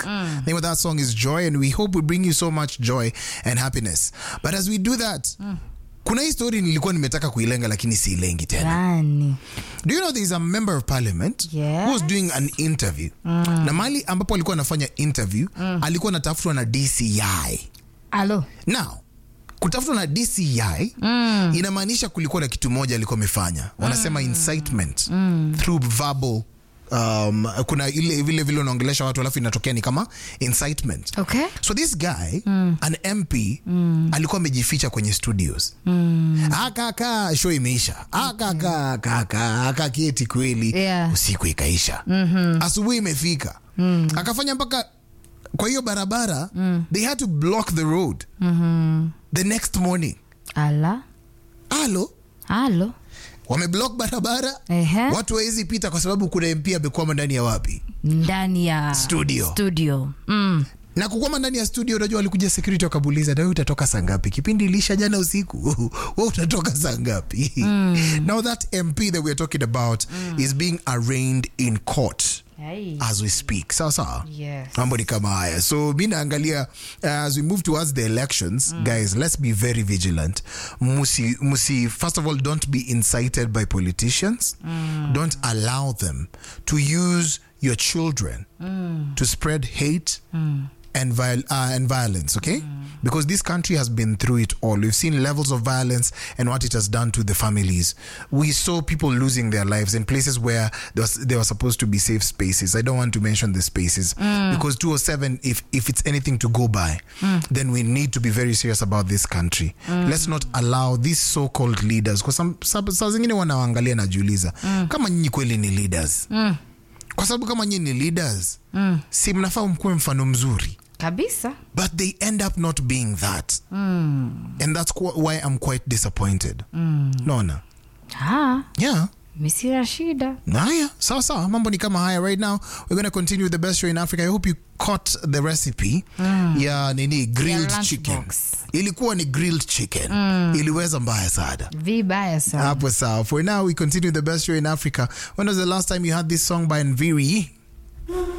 name of that song is joy and we hope we bring you so much joy and happiness but as we do that kuna hii story nilikuwa nimetaka kuilenga lakini siilengi tena Gani? do you know there is a member of parliament Yes. who was doing an interview na mali ambapo alikuwa anafanya interview alikuwa anatafutwa na dci Alo. now kutafutwa na dci inamaanisha kulikuwa na kitu moja alikuwa amefanya wanasema incitement through verbal um, kuna ile vile vile unaongelesha watu alafu inatokea ni kama incitement Okay. so this guy an mp alikuwa amejificha kwenye studios akaka show imeisha akaka akaka akaketi kweli Yeah. usiku ikaisha asubuhi imefika akafanya mpaka kwa hiyo barabara they had to block the road the next morning Ala. alo Alo. wameblock barabara Ehe. watu wawezi pita kwa sababu kuna mp amekwama ndani ya wapi Ndani ya Studio. Studio. Mm. na kukwama ndani ya studio unajua walikuja security wakabuliza nawe utatoka saa ngapi kipindi ilisha jana usiku we utatoka saa ngapi now that mp that weare talking about is being arraigned in court Ai. as we speak sawa sawa Yes. mambo ni kama haya so mi naangalia uh, as we move towards the elections guys let's be very vigilant musi, musi first of all don't be incited by politicians don't allow them to use your children to spread hate and, viol- uh, and violence, okay? Because this country has been through it all. We've seen levels of violence and what it has done to the families. We saw people losing their lives in places where there was, they were supposed to be safe spaces. I don't want to mention the spaces because 207, if, if it's anything to go by, then we need to be very serious about this country. Let's not allow these so-called leaders, because some, some, saa zingine wanawaangalia najiuliza kama nyinyi kweli ni leaders kwa sababu kama nyinyi ni leaders si mnafaa mkuwe mfano mzuri Kabisa. but they end up not being that and that's qu- why i'm quite disappointed naona Ah, yeah misira shida. haya sawa sawa mambo ni kama haya right now we're going to continue with the best show in africa i hope you caught the recipe ya nini grilled lunch chicken box. ilikuwa ni grilled chicken iliweza mbaya sana Vibaya sana. hapo sawa for now we continue the best show in africa when was the last time you had this song by nviri